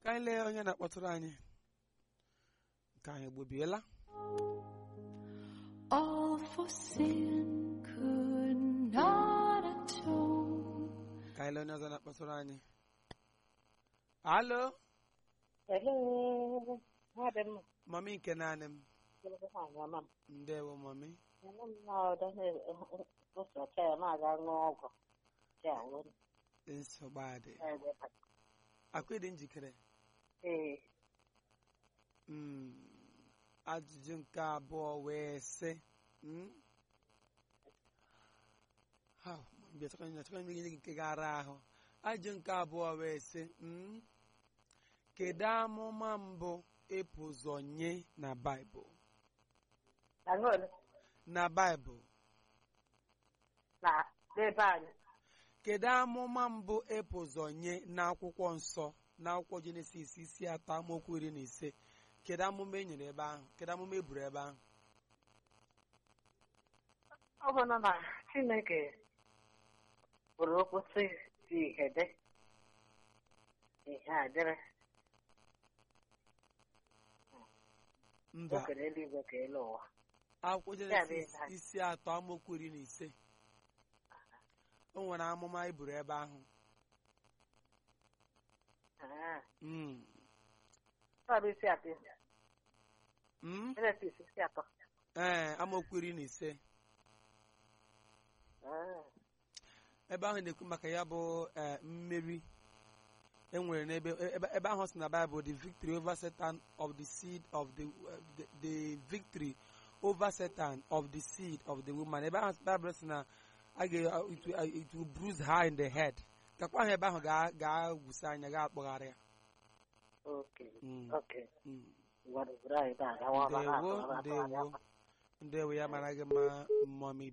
ka anyị lee onye na-akpọtụrụ anyị nke anyị gbobiela All for sin could not atone. ka anyị lee onye ọzọ na-akpọtụrụ anyị alo Hello. Madam, mami nke naanị m mama. ndewo mami Nne m na-ọdọ ụsọcha ya na-aga ṅụọ ọgwụ. Ya wụrụ nsogbu adị ebe akwa dị njikere Ee, Mm, ajụjụ nke abụọ wee sị mm? Ha, mgbe achọkwa m- achọkwa m inye gị nke gara ahụ ajụjụ nke abụọ wee sị mm? kedu amụma mbụ epu ụzọ nye na baịbụl aṅụọlụ na baịbụl na ebe anyị. kedu amụma mbụ epu ụzọ nye n'akwụkwọ nsọ n'akwụkwọ jenesis isi atọ amaokwu iri na ise kedu amụma e nyere ebe ahụ kedu amụma e buru ebe ahụ Ọ bụ na na Chineke bụrụ okwu sị dị ihe dị. Ihe a dịrị. mba O kere eluigwe ka elu ụwa. akwụkwọ Ya bụ jenesis ihe. isi atọ amaokwu iri na ise o nwere amụma e buru ebe ahụ Ah, Mm. ọ bụ isi atọ. Mm? Genesis isi atọ. ee amaokwu iri na ise Ah, ebe ahụ na-ekwu maka ya bụ ee, mmeri enwere n'ebe ebe ebe ahụ si na Bible the victory over Satan of the seed of the the, the victory over Satan of the seed of the woman ebe ahụ Bible si na a ga it will- it will bruise her in the head kakwa ahụ ebe ahụ ga- ga-agwụsị anya ga-akpọgharị ya okay. Mm, Okay. mm. Ngwa dubara anyị taa, gawa ọba ha, ndewo gawa ọba ha, ndewo ndewo ya mara gị mma mmọmi